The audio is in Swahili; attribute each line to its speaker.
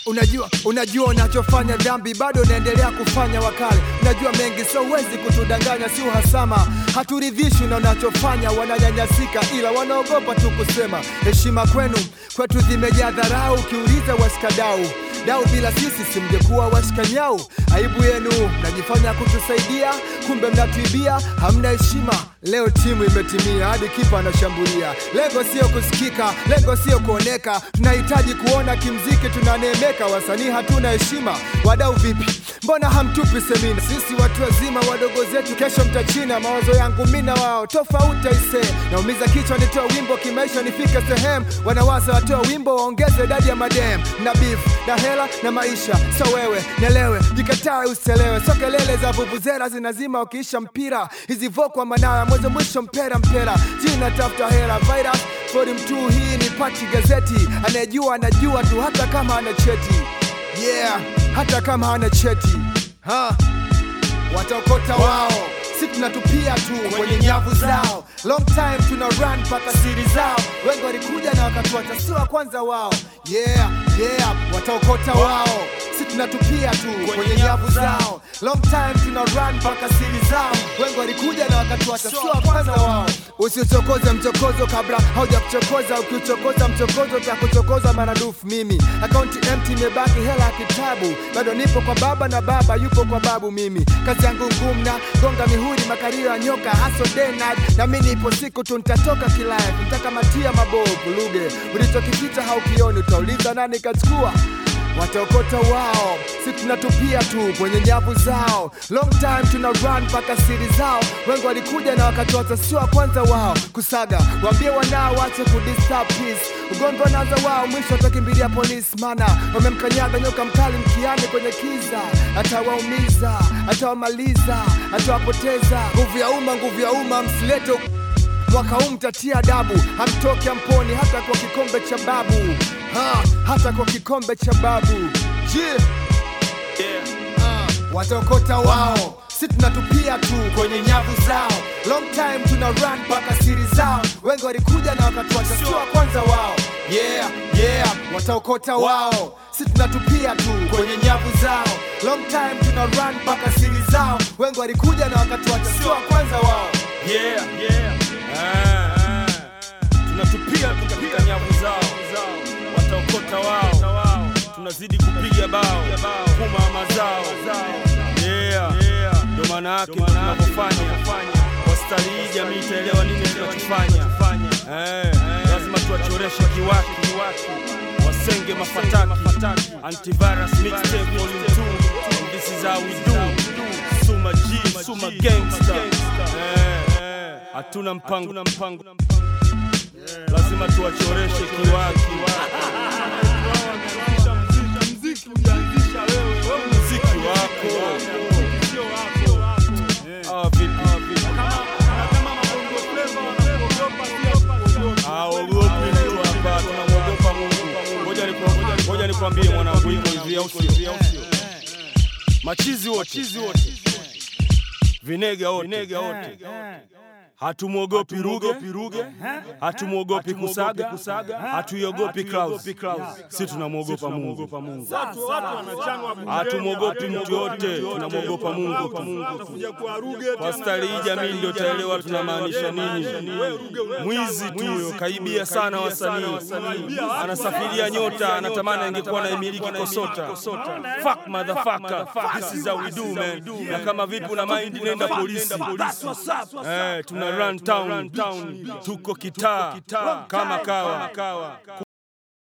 Speaker 1: Unajua, unajua unachofanya dhambi, bado unaendelea kufanya wakale. Unajua mengi, so huwezi kutudanganya, si uhasama. Haturidhishwi na unachofanya, wananyanyasika, ila wanaogopa tu kusema. Heshima kwenu, kwetu zimejaa dharau. Ukiuliza washikadau dau, bila sisi simngekuwa washikanyau. Aibu yenu, mnajifanya kutusaidia, kumbe mnatuibia. Hamna heshima. Leo timu imetimia, hadi kipa anashambulia. Lengo sio kusikika, lengo sio kuoneka. Tunahitaji kuona kimziki tunaneemeka. Wasanii hatuna heshima. Wadau vipi? Mbona hamtupi semina? Sisi watu wazima, wadogo zetu kesho mtachina. Mawazo yangu mi na wao tofauti aise, naumiza kichwa nitoa wimbo kimaisha nifike sehemu. Wanawaza watoa wimbo waongeze idadi ya madem na beef na hela na maisha. So wewe nielewe, jikatae uselewe, so kelele za vuvuzela zinazima ukiisha mpira. Hizi vokwa manara mwanzo mwisho mpera mpera, jina tafuta hela virus Fori mtu, hii ni pati gazeti. Anayejua anajua tu, hata kama ana cheti. Yeah, hata kama hana cheti ha. Wataokota wao, si tunatupia tu kwenye nyavu zao. Long time tuna run mpaka siri zao. Wengi walikuja na wakatuacha, si wa kwanza wao. Yeah, yeah, wataokota wao, si tunatupia tu kwenye nyavu zao. Long time tuna run mpaka siri zao. Wengi walikuja na wakatuacha, si wa kwanza wao. Usichokoze mchokozo kabla hauja kuchokoza. Ukiuchokoza mchokozo utakuchokoza maradufu. Mimi akaunti empty, imebaki hela ya kitabu. Bado nipo kwa baba na baba yupo kwa babu. Mimi kazi yangu ngumu na gonga mihuri, makario ya nyoka haso day night. Na mimi ipo siku tu nitatoka kilife, nitakamatia mabovu luge. Ulichokipita haukioni, utauliza nani kachukua wataokota wao, si tunatupia tu kwenye nyavu zao. Long time tuna run mpaka siri zao. Wengi walikuja na wakatuacha, sio wa kwanza wao kusaga. Waambie wanao wache kudisturb peace. Ugomvi wanaanza wao, mwisho watakimbilia polisi, mana wamemkanyaga nyoka mkali mkiani kwenye kiza. Atawaumiza, atawamaliza, atawapoteza. Nguvu ya umma, nguvu ya umma, msilete mwaka huu mtatia adabu, hamtoki amponi hata kwa kikombe cha babu ha, hata kwa kikombe cha babu yeah. Ah, wataokota wao, si tunatupia tu kwenye nyavu zao. Long time tuna run mpaka siri zao. Wengi walikuja na wakatuacha, sio wa kwanza wao. Yeah, yeah, wataokota wao, si tunatupia tu kwenye nyavu zao. Long time tuna run mpaka siri zao. Wengi walikuja na wakatuacha, sio wa kwanza wao.
Speaker 2: Yeah, yeah. Ah, tunatupia katika nyavu zao, wataokota wao, tunazidi kupiga bao kuma mazao. Yeah, ndio maana yake tunavyofanya kwa stari hii, jamii itaelewa nini tunachofanya. Eh, lazima tuwachoreshe kiwaki, wasenge mafataki, antivirus mixtape volume 2 and this is how we do. Suma G, Suma gangster. Eh, hatuna mpango, lazima tuwachoreshe kiwaki. Muziki wako Ah, vipi? Ah, ogopi mtu hapa, tunamwogopa Mungu. Ngoja niku- Ngoja nikwambie mwanangu, hivyo hivi au sio? Machizi wote vinega wote hatumwogopi Ruge, hatumwogopi Kusaga, hatuiogopi Klaus, si tunamwogopa Mungu. Hatumwogopi mtu yote, tunamwogopa Mungu tu. Kwa stari hii jamii ndio taelewa tunamaanisha nini. Mwizi tu huyo, kaibia sana wasanii, anasafiria nyota, anatamani angekuwa naimiliki Kosota. Fuck motherfucker, this is how we do man. Na kama vipi una mind, nenda polisi. Eh, tuna run town, tuko kitaa kama kawa.